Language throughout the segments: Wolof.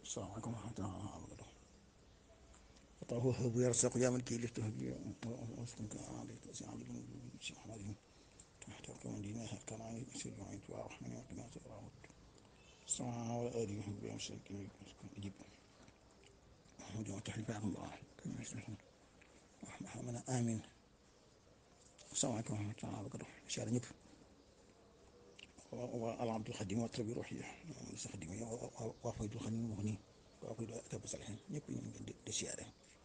salaamaaleykum wa rahmatulah. fataahu habu yarsaqu yaa man kii liftu habi waskunka alayka si ali si ahmadin tahta kaman dina kana ani si ju'ayt wa rahmani wa qina sirahut sama wa ali bi amsakin ajib وجوه تحلف عن الله كما يسمحون محمد آمين السلام عليكم ورحمة الله وبركاته شهر ñëpp والعبد الخديم والتربية الروحية خديم وفيد الخديم مغني وفيد أكتب صالحين ñëpp ñu ngi di siyaare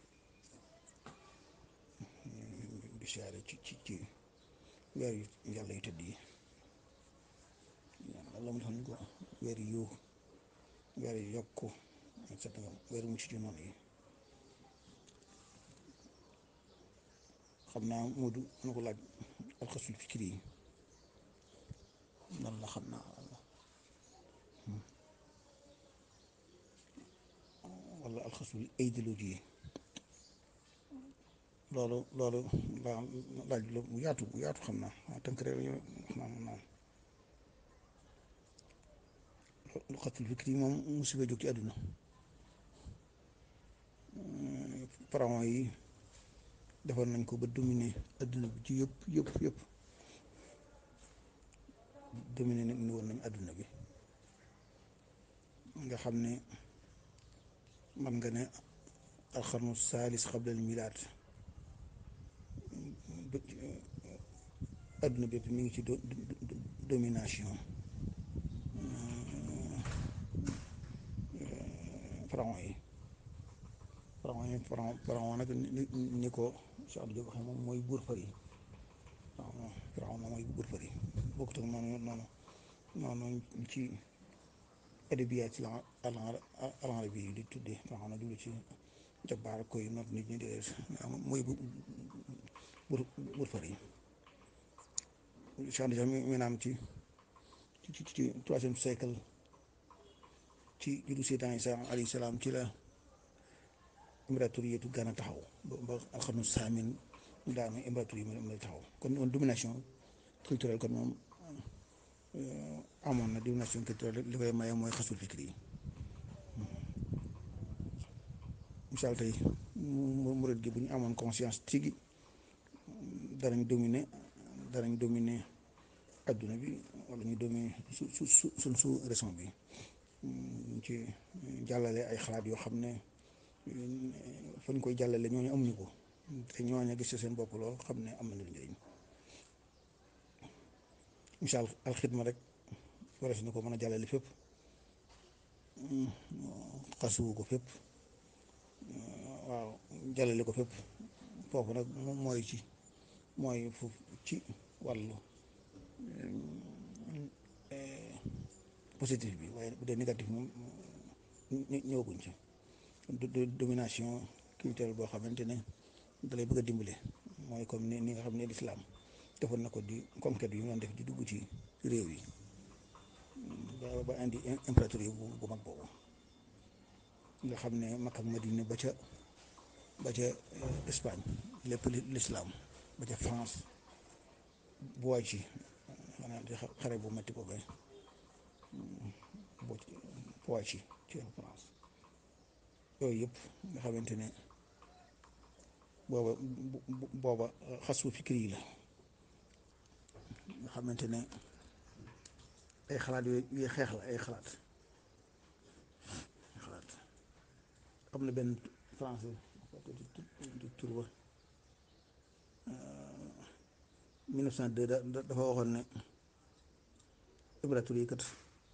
di siyaare ci ci ci weer yu yàlla yu tëdd yi yàlla mu defal ñu ko weer yu weer yu yokku et cetera weer mu ci ci noonu yi xam naa Moodu na ko laaj alxasul fikri yi lan la xam naa wala alxasul idéologie yi loolu loolu laa laaj la mu yaatu mu yaatu xam naa waaw tënk rek wax naa moom alxasul fikri yi moom musiba jóg ci àdduna pharaon yi defoon nañ ko ba dominer adduna bi ci yëpp yëpp yëpp dominer nañ ni woon nañ adduna bi nga xam ne man nga ne alxarnu saalis xablal milaad adduna bi yëpp mi ngi ci domination pharaon yi pharaon yi pharaon pharaon nag ni ko Cheikh Abdou Diop waxee moom mooy buur fari waaw pharaon moom mooy buur fari bokkut ak noonu noonu noonu ci adabiyaat ci alan bi di tuddee pharaon na jublu ci jabaar koy noot nit ñi dee mooy buur buur fari Cheikh Abdou mi naam ci ci ci troisième siècle ci juddu Seydina Isa alayhi salaam ci la impératoriyatu Gana taxaw ba ba alxarnu saamin daanu impératoriya yi ma taxaw kon moom domination culturelle kon moom amoon na domination culturelle li koy maye mooy xasul fikri yi misaal tey murid gi bu ñu amoon conscience tigi danañ dominer danañ dominer adduna bi wala ñu dominer su su su suñ su raison bi ci jàllale ay xalaat yoo xam ne fa ñu koy jàllale ñooñu amuñu ko te ñooñu gis seen bopp lool xam ne am na njëriñ misaal alxidma rek warees na ko mën a jàllale fépp xasuwu ko fépp waaw jàllale ko fépp foofu nag mooy ci mooy foofu ci wàllu positif bi waaye bu dee négatif moom ñëwaguñ ci domination culturelle boo xamante ne dalay bëgg a dimbale mooy comme ni ni nga xam ne lislaam defoon na ko di conquête yu ñu doon def di dugg ci réew yi ba ba indi impératoriat bu mag boobu nga xam ne Makka ak Madina ba ca ba ca Espagne lépp lislaam ba ca France bu waay ci xanaa di xare bu metti boobee bu waay ci ci France yooyu yëpp nga xamante ne booba booba xasu fikri yi la nga xamante ne ay xalaat yooyu xeex la ay xalaat xalaat am na benn français di tur ba 1902 dafa waxoon ne impératoriat yi kat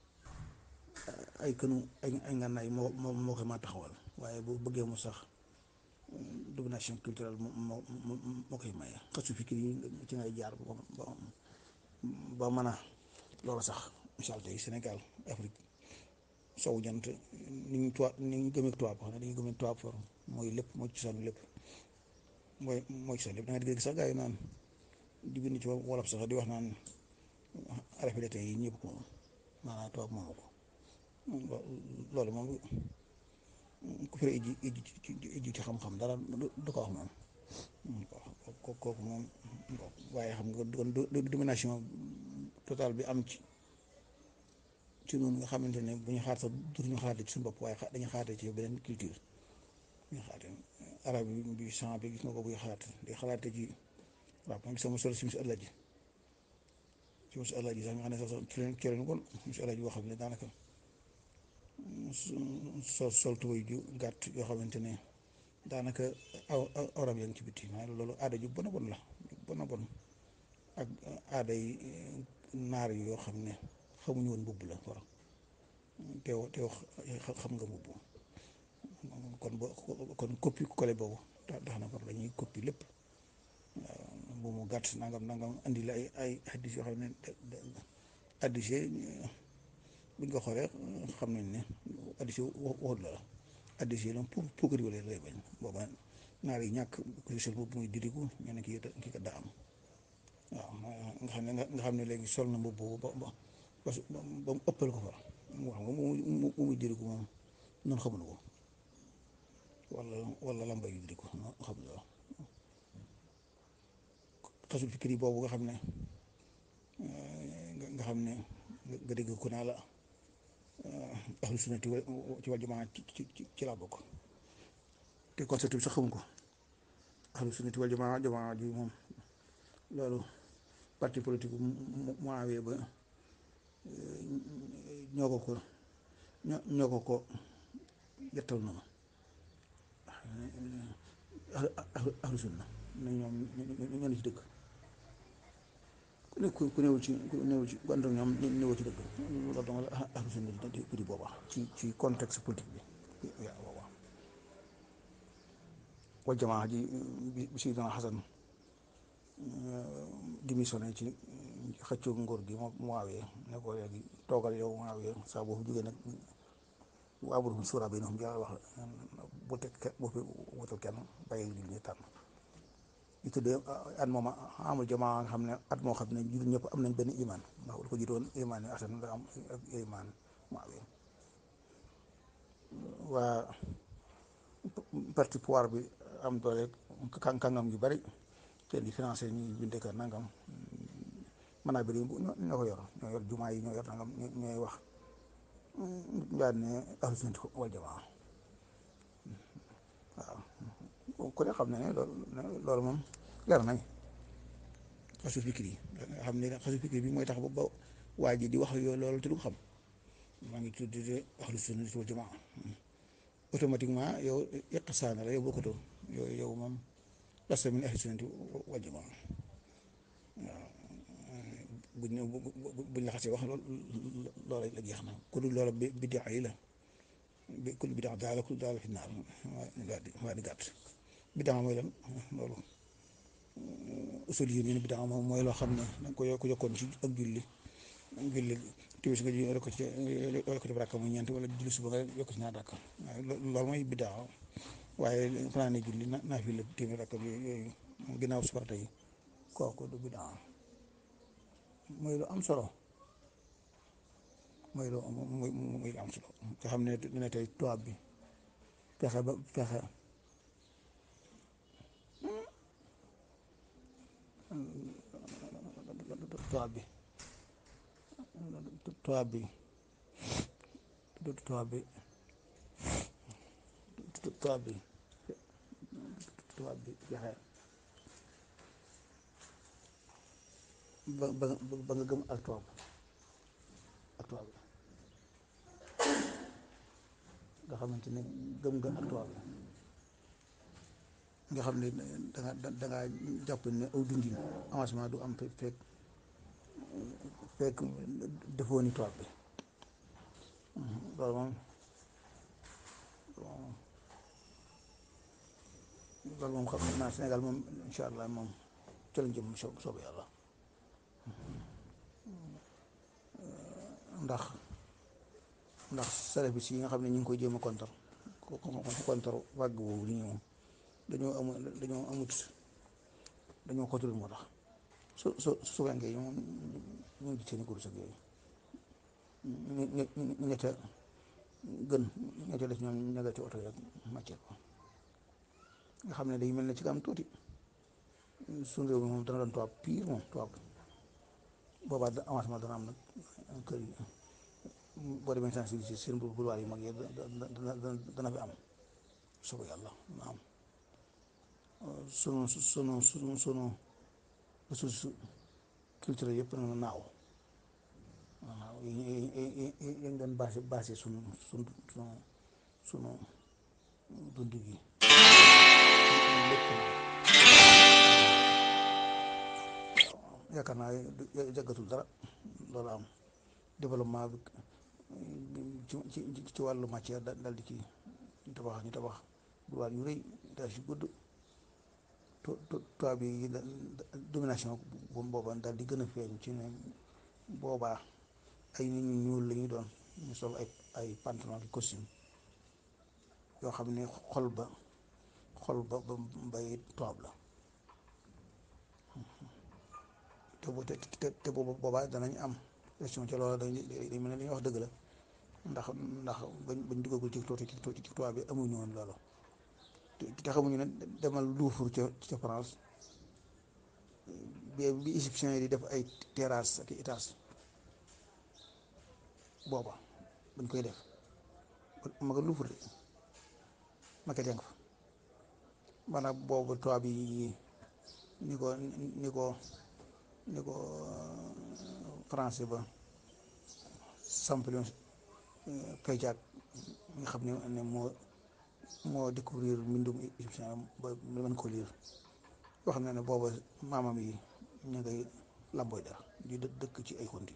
ay kënu ay ay ngànnaay moo moo moo koy ma taxawal waaye bu bëggee mu sax domination culturelle moo moo moo koy maye xasu fikir yi ci ngay jaar ba ba mën a loolu sax misaal tey Sénégal Afrique sowu jant ni ñu tubaab ni ñu gëmee tubaab xam ne dañuy gëmee tubaab for mooy lépp mooy ci sonn lépp mooy mooy ci sonn lépp da nga dégg sax gaa yi naan di bind ci wolof sax di wax naan rafet yi ñëpp ko maanaam tubaab moomu ko loolu moom ku fi iji iji iji ci xam-xam dara du ko wax moom kooku moom waaye xam nga domination totale bi am ci ci noonu nga xamante ne bu ñu xaar sax duñu xaarate ci suñu bopp waaye dañuy xaarate ci beneen culture bu ñu xaarate arab bi bi sang bi gis nga ko buy xalaat di xalaate ci arab moom sama sol si musi àlla ji si musi àlla ji sax nga xam ne sax ci leen ci leen kon musi àlla ji boo xam ne daanaka sol sol tubéy ju gàtt yoo xamante ne daanaka aw awram yaa ngi ci bitti maanaam loolu aada ju bon a bon la bon a bon ak aada yi naar yi yoo xam ne xamuñu woon mbubb la war teew teew xam nga mbubb kon bo kon copie collé boobu tax na par dañuy copie lépp waaw bu mu gàtt nangam nangam andi la ay ay addis yoo xam ne addis buñ ko xoolee xam nañ ne addis yi waxut la la addis yi pour pour que lay bañ booba naar yi ñàkk ku sol mbubb muy dirigu ñu ne kii kii kat daa am waaw nga xam ne nga xam ne léegi sol na mbubb ba ba ba mu ëppal ko fa mu wax nga mu muy dirigu moom noonu xamuñu ko wala wala lamba yu dirigu noonu xamuñu ko xasul fikir yi boobu nga xam ne nga xam ne nga dégg ku naa la ahlu sunnati ci wal jamaa ci ci ci laa bokk te concept bi sax xamuñ ko ahlu sunnati wal jamaa jamaa ji moom loolu parti politique mu awee ba ñoo ko ko ñoo ko ko yettal noonu ahlu sunna ne ñoom ñoo ne ci dëgg ku ne ku newul ci ku newul ci ku ànd ak ñoom newul ci dëgg loolu dama la ahlu sunna di di booba ci ci contexte politique bi yaa booba wal jamaa ji bi si dana xasan démissionné ci xëccoo nguur gi moom Muawiya ne ko léegi toogal yow Muawiya saa boo fi jógee nag waa bu suura bi ñoom yàlla wax bu teg bu fi wutal kenn bàyyi jullit ñi tànn ñu tuddee at moom amul jamaa nga xam ne at moo xam ne jullit ñëpp am nañ benn iman ndax lu ko jiitoon iman yi asan da am ak iman Muawiya waa parti pouvoir bi am doole kàngam yu bari te di financé ñi bindee ka nangam mën naa bëri ñoo ko yor ñoo yor jumaa yi ñoo yor nangam ñooy wax daal ne ahlu sunnati wal jamaa waaw ku ne xam ne ne loolu moom leer nañ xasu fikir yi nga xam ne xasu fikir bi mooy tax ba waa ji di wax yooyu loolu te du ko xam maa ngi tuddee ahlu sunnati wal jamaa automatiquement yow iqsaana la yow bokkutoo yow yow moom lasta min ahli sunnati wal jamaa waaw buñ buñ la xasee wax loolu loola la jeex na ku dul loola bidaa yi la bi kul bidaa daal kul daal fi naar waa di waa di gàtt bidaa mooy lan loolu usul yi ñu ne bidaa moom mooy loo xam ne danga ko ko yokkoon ci ak julli julli timis nga ji rek ko ci rek ko ci rakka muy ñeent wala julli suba nga yokk ci ñaar rakka loolu mooy bidaa waaye fanaa ne julli naa fi la téeméer rakka bi yooyu ginnaaw si farata yi kooku du bidaa mooy lu am solo mooy lu muy muy am solo nga xam ne dina tey tubaab bi fexe ba fexe tubaab bi tubaab bi tubaab bi tubaab bi tubaab bi fexe ba ba ba nga gëm ak tubaab ak tubaab bi nga xamante ne gëm nga ak tubaab bi nga xam ne danga danga jàpp ne aw dundin avancement du am fekk fekk defoo ni tubaab bi loolu moom loolu moom xam naa Sénégal moom incha allah moom ca lañ jëm soob soob yàlla ndax ndax salafis yi nga xam ne ñu ngi koy jéem a kontar ko kontar wàgg boobu di ñëw dañoo amul dañoo amut dañoo xotul moo tax su su su fekkee moom ñu ngi seen i kurus ak yooyu ñu ñu ñu ñette gën ñette def ñoom ña nga ci oto yeeg màcceel ko nga xam ne day mel ne ci am tuuti suñu réew mi moom dana doon tubaab pire moom tubaab boobaa avancement dana am nag kër yi boo demee sensibiliser seen boulevard yu mag yi dana dana fi am soobee yàlla na am sunu sunu sunu sunu ressource culturelle yëpp na naaw waaw yi yi doon basé basé sunu sunu sunu sunu dund gi lépp yaakaar naa jaggatul dara loolu am développement bi ci ci ci wàllu matière dal di kii ñu tabax ñu tabax boulevard yu rëy daal si gudd to toit bi domination booba daal di gën a feeñ ci ne boobaa ay nit ñu ñuul la ñuy doon ñu sol ay ay pantalon ak costume yoo xam ne xol ba xol ba ba bay tubaab la te bu te te boobu boobaa danañ am question ci loolu dañ dañ mel ne li ñuy wax dëgg la ndax ndax bañ bañ duggagul ci ci ci tubaab bi amuñu woon loolu te xamuñu ne demal Louvre ca ca France bi bi égyptiens yi di def ay terrasse ak étage booba bañ koy def ma nga Louvre de ma ko jàng fa maanaam boobu tubaab yi ni ko ni ko ni ko français ba Champollion Pejag nga xam ne ne moo moo découvrir mbindum égyptien ba mën ko liir yoo xam ne ne booba maamam yi ñu ngay làmbooy dara di dëkk ci ay xonti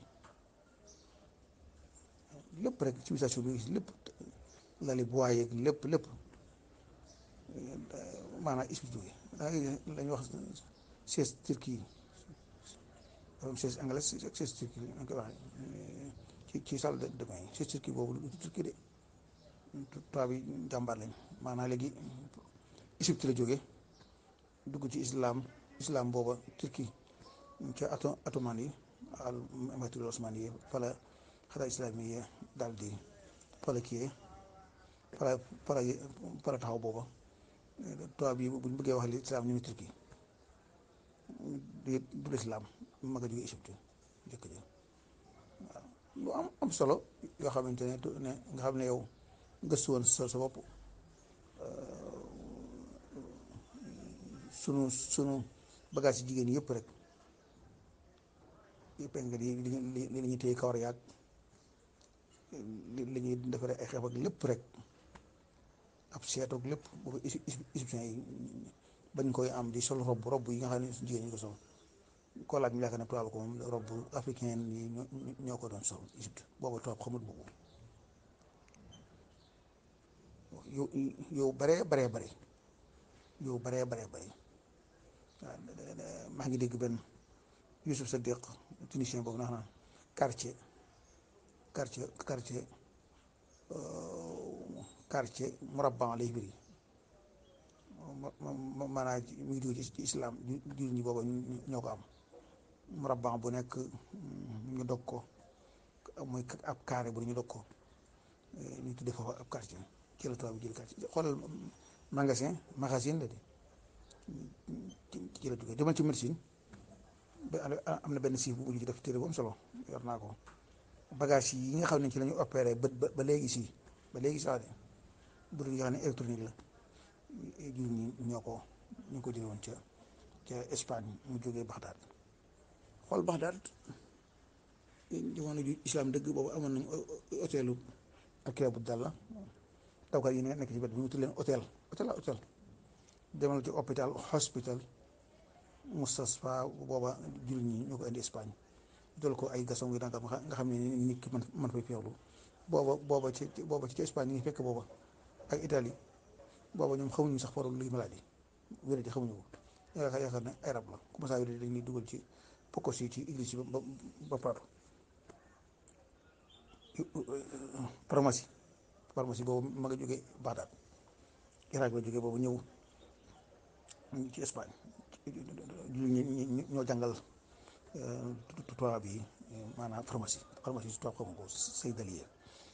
lépp rek civilisation bi gis lépp lali bois yeeg lépp lépp maanaam expliqué da ngay la ñuy wax siège turquie siège anglais ak siège turquie dañ koy waxee ci ci salle de bain yi siège turquie boobu du turquie de tubaab yi jàmbaar lañ maanaam léegi Égypte la jóge dugg ci islam islam booba turquie ca ato ottoman yi al empire osmani yi fala xataa islam yi daal di fala kii fala fala fala taxaw booba tubaab yi buñ bëggee wax li islam ñu ne turquie du du islam ma nga jóge Égypte njëkk ji waaw lu am am solo yoo xamante ne ne nga xam ne yow gëstu woon sa sa bopp sunu sunu bagage yi jigéen yëpp rek yëpp nga di li li ñuy téye kawar yaag li li ñuy defaree ay xeef ak lépp rek ab seetoog lépp boobu égyptien yi bañ koy am di sol robb robb yi nga xam ne jigéen ñi ko sol koo laaj ñu yaakaar ne tubaab ko moom robb africain yi ñoo ko doon sol Égypte boobu tubaab xamut boobu yow yow baree baree bare yow baree baree bare waaw maa ngi dégg benn Youssouf Sadiq tunisien boobu ndax naan quartier quartier quartier quartier murabban lay firi maanaam mi ngi jóge ci islam jur ñi booba ñoo ko am murabban bu nekk ñu dog ko muy ab carré bu ñu dog ko ñu tuddee foofu ab quartier ci la tubaab bi jël quartier xoolal magasin magasin la de ci la jógee demal ci médecine am na benn siif bu ñu ci def téere bu am solo yor naa ko bagage yi nga xam ne ci la ñu opéré ba ba léegi si ba léegi sax de bu dul yoo xam ne électronique la jur ñi ñoo ko ñu ko jëlee woon ca ca Espagne mu jógee Baxdaad xool Baxdaad jamono ju islam dëgg boobu amoon nañu hôtelu ak bu dal la dawkat yi nekk ci bët bi ñu tudd leen hôtel hôtel la hôtel demal ci hôpital hospital Moustapha booba jur ñi ñoo ko indi Espagne jël ko ay gason yu danga nga xam ne nit ki man man fay feexlu booba booba ci booba ci Espagne ñu ngi fekk booba ak Italie booba ñoom xamuñu sax faral luy maladie wér di xamuñu ko yaakaar yaakaar ne ay rab la comme ça yooyu dañuy dugal ci pokos yi ci église yi ba ba paatu pharmacie pharmacie boobu ma nga jógee Bagdad Irak la jógee boobu ñëw ci Espagne ñoo jàngal tubaab bi maanaam pharmacie pharmacie si tubaab xamu ko say dalier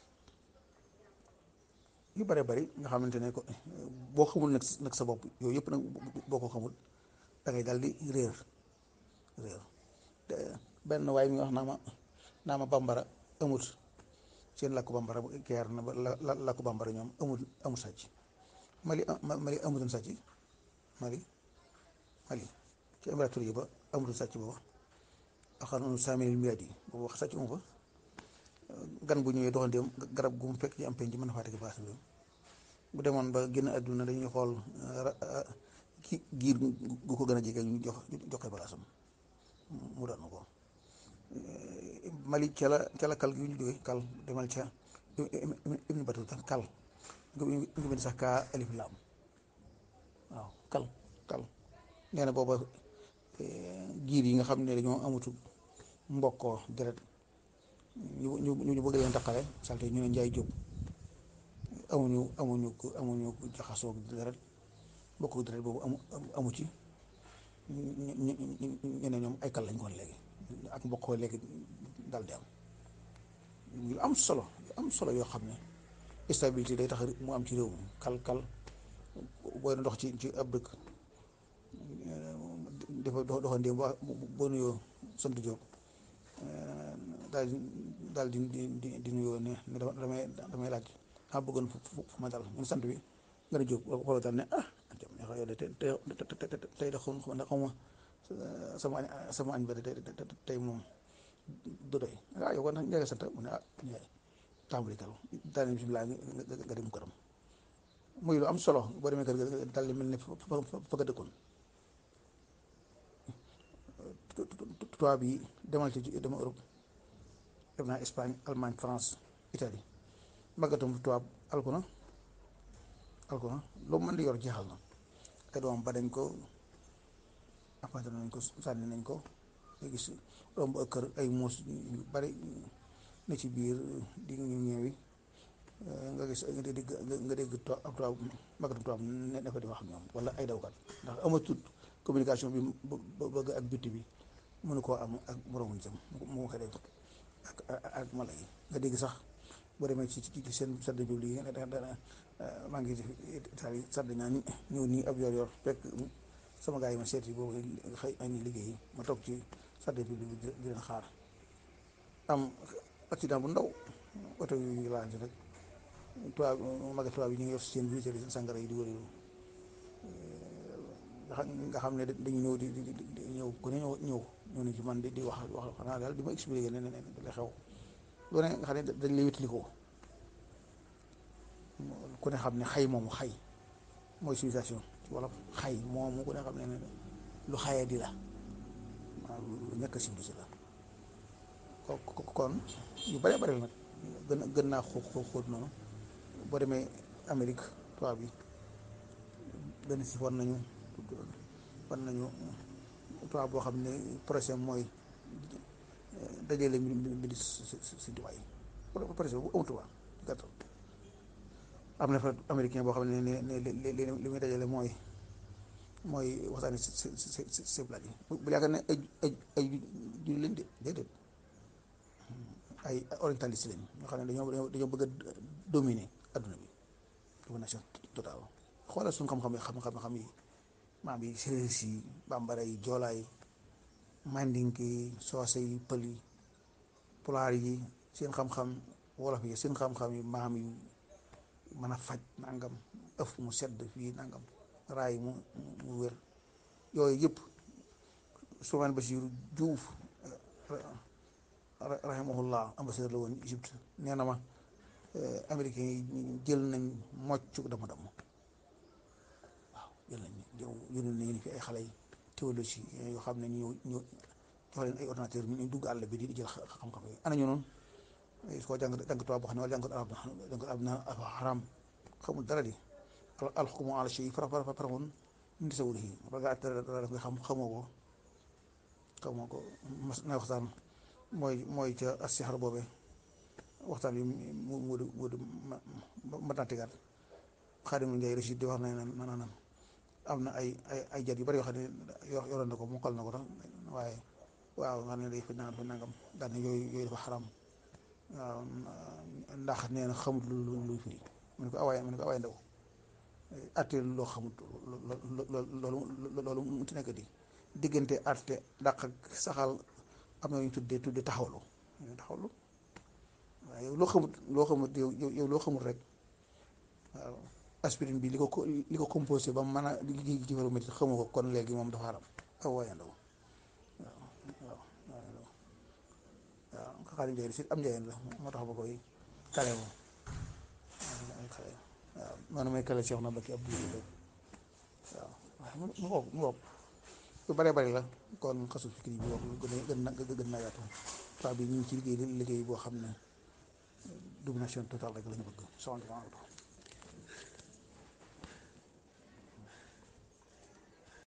yu bare bari nga xamante ne ko boo xamul nag nag sa bopp yooyu yëpp nag boo ko xamul da ngay dal di réer réer benn waaye mi wax naa ma naa ma bambara amut seen làkku bambara keer na ba la làkku bambara ñoom amul amul sàcc Mali Mali amutoon sàcc Mali Mali ci Émirats yi ba amutoon sàcc booba axar noonu cent mille milliards yi boobu wax sàcc mu fa gan bu ñëwee doxandeem garab gu mu fekk ci am penc mën na faa teg baas bi bu demoon ba génn àdduna dañuy xool ki giir gu ko gën a jege ñu jox joxe balaasam mu daanu ko Mali ca la ca la kal gi ñu jógee kal demal ca Ibn Battuta kal nga bind sax kaa alif laam waaw kal kal nee na booba giir yi nga xam ne dañoo amutu mbokkoo deret ñu ñu ñu bëgg leen taqale salte ñu ne njaay jóg amuñu amuñu amuñu jaxasoo deret mbokk deret boobu amu amu ci ñu ne ñoom ay kal lañ koon léegi ak mbokkoo léegi dal di am yu am solo yu am solo yoo xam ne stabilité day tax mu am ci réew mi kal kal booy na dox ci ci ab dëkk dafa doxandéem boo nuyoo sant Jóob daal di daal di di di nuyoo ne ne damay damay laaj daa bëggoon fu ma dal ñun sant bi nga ne Jóob xoolal daal ne ah jam ne yow de te tey de xaw ma xaw ma sama añ sama añ ba de tey moom du doy ah yow kon nag njëkk sant mu ne ah Ndiaye tàmbali kal daal di bisimilah nga dem këram muy lu am solo boo demee kër ga daal di mel ne fa nga dëkkoon tubaab yi demal ci dama Europe dem naa Espagne Allemagne France Italie màggatum tubaab alku na alku na lu mën di yor jeexal na ay doom ba dañ ko apante nañ ko sànni nañ ko nga gis romb ak kër ay muus yu bari ne ci biir di ñu ñëwi nga gis nga dégg nga dégg ab tubaab màggatum tubaab ne fa di wax ak ñoom wala ay dawkat ndax amatut communication bi bëgg ak bitti bi mënu koo am ak moromu jëm mu koy def ak ak mala yi nga dégg sax boo demee ci ci seen sardin public yi dana maa ngi Italie sardin naa ñëw nii ab yor yor fekk sama gars yi ma seeti boobu xëy añi liggéey ma toog ci sardin public bi di leen xaar am accident bu ndaw oto yu laante rek tubaab maga tubaab yi ñu ngi yor seen biir seen sangara yi di wërilu nga xam ne dañu ñëw di di di ñëw ku ne ñëw ñëw ñëw nañ ci man di di wax wax xanaa daal di ma expliqué ne ne la xew lu ne nga xam ne dañ lay wétali ko ku ne xam ne xay moomu xay mooy civilisation ci wolof xay moomu ku ne xam ne ne lu xayee di la waaw lu ñàkk a civilisé la kon yu bare bare nag gën gën naa xóot xóot noonu boo demee Amérique tubaab bi benn si war nañu war nañu tubaab boo xam ne projet mooy dajale mbiri si tubaab yi projet bu amul tubaab gàttal am na fa américain boo xam ne ne ne li muy dajale mooy mooy waxtaane si si si si si blaat yi bu yaakaar ne ay ay ay ju leen de déedéet ay orientaliste lañ ñoo xam ne dañoo dañoo bëgg a dominer adduna bi domination totale xoolal suñu xam-xam yi xam-xam yi maam yi séeréer si bambara yi joolaa yi mandinke yi soose yi pël yi pulaar yi seen xam-xam wolof yi seen xam-xam yi maam yi mën a faj nangam ëf mu sedd fii nangam raay mu mu wér yooyu yëpp Souleymane Bachir Diouf rahimahullah ambassadeur la woon Égypte nee na ma américain yi jël nañ mocc dama dama waaw jël nañ yónnee nañu fi ay xale yi théologie yoo xam ne ñu ñu jox leen ay ordinateur ñu dugg àll bi di jël xam-xam yi ana ñu noonu soo jàng jàng tubaab boo xam ne wala jàng arab jàng arab na xaram xamul dara di alxukumu ala shay fara fara faramun min tasawwurihi ba nga dara dara nga xam xamoo ko xamoo ko mas na waxtaan mooy mooy ca asixar boobe waxtaan bi mu mu mu ma tantigaat Xaadim Njaay Rachid di wax ne na na am na ay ay ay jat yu bari yoo xam ne yoroon na ko mokkal na ko tax waaye waaw nga ne day fa nangam fa nangam daal ne yooyu yooyu dafa xaram waaw ndax nee na xamut lu lu luy firi mu ne ko awaay mu ne ko awaay ndaw atte loo xamut loolu loolu mu ci nekk di diggante atte dàq ak saxal am na ñu tuddee tuddee taxawlu taxawlu waaw yow loo xamut loo xamut yow yow loo xamut rek waaw aspirine bi li ko ko li ko composé ba mu mën a di ci faru métti xamu ko kon léegi moom dafa haram aw waayandaw waaw waaw waayandaw waaw xaalis njëriñ si am njëriñ la moo tax ba koy kale moom xale waaw noonu may kale Cheikh na Bakki Abdou waaw waaw mu ngoog mu ngoog lu bare bari la kon xasu fikri bi wax gën a gën na gën na yaatu paa bi ñu ngi ci liggéey liggéey boo xam ne domination totale rek la ñu bëgg soxna